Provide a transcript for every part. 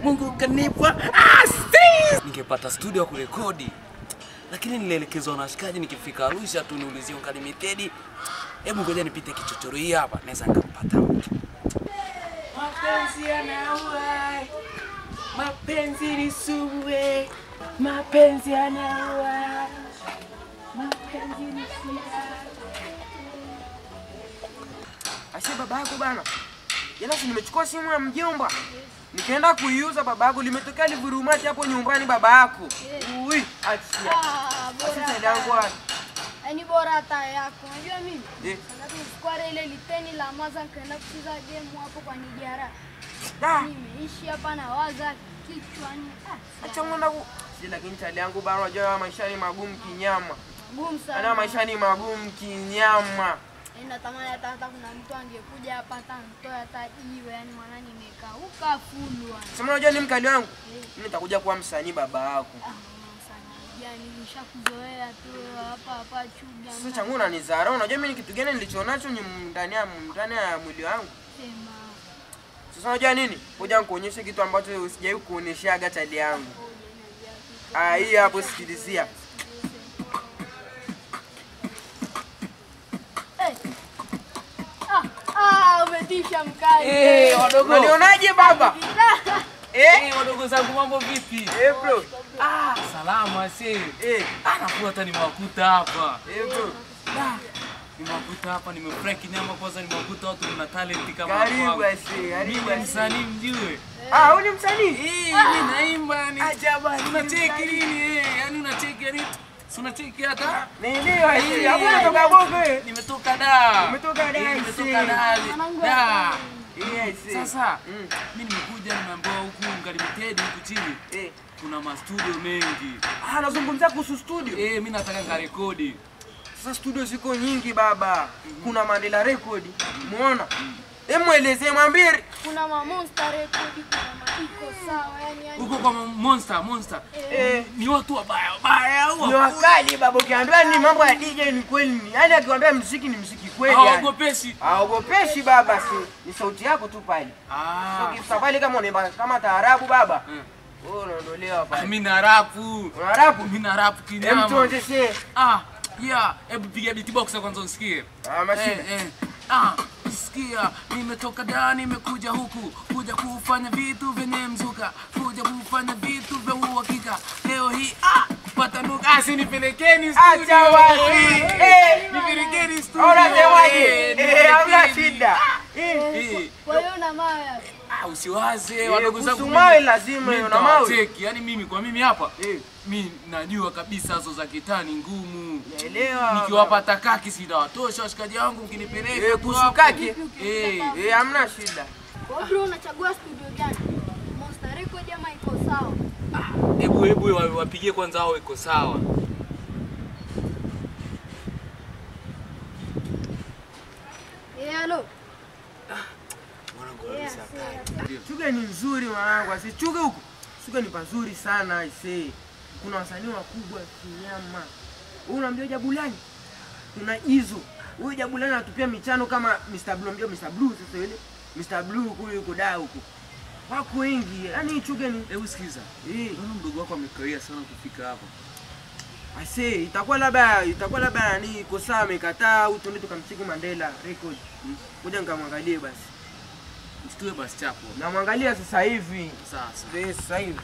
Mungu kanipa assist. Ningepata studio ya kurekodi, lakini nilielekezwa na washikaji, nikifika Arusha tu niulizie Unlimited. Hebu ngoja nipite kichochoro hii hapa, naweza nikampata mtu. Mapenzi yanaua, mapenzi ni sumu, we. mapenzi yanaua, mapenzi ni sumu. Asi baba yako bana. Jana si nimechukua simu ya mjomba. Nikaenda kuiuza baba yako limetokea livurumati hapo nyumbani baba yako. Ui, achia. Ah, Asi bora sasa yangu hata- yaani bora hata yako. Unajua mimi Eh. wakati nilichukua ile liteni la maza nikaenda kucheza game hapo kwa Nijara. Da, Nimeishi hapa na waza kichwani. Ah, acha mwenda ku. Si lakini chali yangu bana unajua maisha ni magumu kinyama. gumu Ana sana. maisha ni magumu kinyama. Yaani natamani hata hata kuna mtu angekuja hapa hata nitoe hata jiwe, yani maana nimekauka fulu. yani. Sema unajua ni mkali wangu. Eh. Mimi nitakuja kuwa msanii baba yako. Ah, mama sana. Yani nishakuzoea tu hapa hapa chuga. Sasa changu unanizarau. Unajua mimi ni kitu gani nilichonacho ni ndani ya ndani ya mwili wangu. Sema. Sasa unajua nini? Ngoja nikuonyeshe kitu ambacho sijawahi kuonyeshaga chali yangu. Ah, hii hapo sikilizia. Eh. Ah, ah, umetisha mkali. Eh, wadogo. Unanionaje baba? Eh? Eh, wadogo zangu mambo vipi? Eh bro. Ah, salama si. Eh, Ah, nafua hata nimewakuta hapa. eh bro. Da, nimewakuta hapa, nimefurahi kinyama kwanza, nimewakuta watu mna talent kama Karibu kwangu. asi, Mimi karibu ni asi. msanii mjue. Ah, wewe ni msanii? Eh, mimi naimba yani. Ajabu. Unacheki nini eh? Yaani unacheki yani. Si unacheki hata? Nini asi? Eh, Hapo unatoka bongo eh? Nimetoka da. Umetoka da, Eh, I Nimetoka see. da. Mwanangu Da. Eh, asi. Sasa Mm. mimi nimekuja nimeambiwa huku Unlimited huku chini Eh. kuna mastudio mengi. Ah, nazungumzia kuhusu studio. Eh, mimi nataka ngarekodi. Sasa studio ziko nyingi baba. Kuna Mandela Record. Muona? Hebu muelezee mwambie. Kuna ma monster record, kuna ma iko sawa, yani yani. Huko kwa Monster, Monster. Eh. Ni watu wabaya wabaya au Ni wakali baba, ukiambiwa ni mambo ya DJ ni kweli ni. Yaani akikwambia muziki ni muziki kweli yani. hawaogopeshi. Haogopeshi baba, si ni sauti yako tu pale. Ah. Ukifika pale kama unaimba kama taarabu baba, Mm. wewe unaondolewa Ah, pale. Mimi na rapu. Una rapu? Mimi na rapu Hem, kinyama. tuonyeshe. Ah, yeah, hebu piga beatbox kwanza usikie. Ah, mashine. Eh, eh. Ah, sikia, nimetoka da nimekuja huku kuja kufanya vitu vyenye mzuka, kuja kufanya vitu vya uhakika. Leo hii ah, pata nuka, ah, si nipelekeni studio. Acha wazi. Eh, Eh. nipelekeni studio. Unasemaje? Eh, Eh, hamna nipelekeni. shida. Eh. Eh, Kwa hiyo na mawe. ah, usiwaze wadogo zangu. kuhusu mawe mimi- lazima mimi una mawe. nitawacheki. Yaani mimi kwa mimi hapa Eh. mi najua kabisa hizo za kitani ngumu. Naelewa. Nikiwapata kaki sitawatosha washikaji wangu mkinipeleka Eh, tu kuhusu hapo. kaki? Eh, Eh, hamna shida. Kwa bro unachagua studio gani? Monster record ama iko sawa? hebu hebu wa- wapigie kwanza hao iko sawa. Eh, hello. Mwanangu Eh, kabisa see, kali. Chuga ni nzuri mwanangu, asi chuga huko. Chuga ni pazuri sana aisee. Kuna wasanii wakubwa kinyama. Wewe unamjua Jabulani? Kuna hizo. Huyu Jabulani anatupia michano kama Mr. Blue, mjua Mr. Blue sasa yule. Mr. Blue huko yuko da huko. Wako wengi. Yaani chuga ni Hebu sikiza. eh Naona mdogo wako amekawia sana kufika hapa. Aisee, itakuwa labda itakuwa labda nani kosa amekataa au tuende tukamcheki Mandela record. Ngoja nikamwangalie basi. Mshtue basi chapo. Namwangalia sasa hivi. Sasa. Eh, Sasa hivi.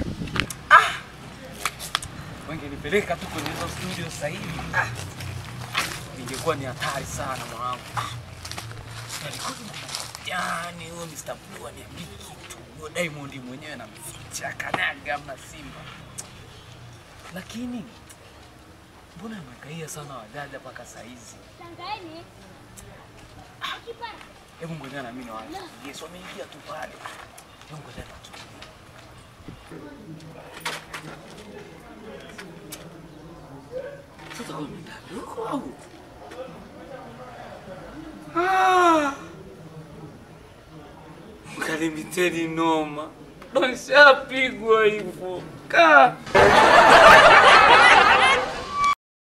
Wangenipeleka tu kwenye hizo studio sasa hivi. Ah. Ingekuwa ni hatari sana mwanangu. Ah. Nalikuwa yani huyo Mr. Blue aniambia kitu. Huyo Diamond mwenyewe anamficha kanaga mna Simba. Lakini mbona amekaia sana wadada mpaka saa hizi? Hebu ngoja na mimi na wao. Yesu ameingia tu pale. Hebu ngoja na tu. Sasa wewe ndani huko au? Ah! Mkalimiteni noma. Ndo nishapigwa hivyo. Kaa.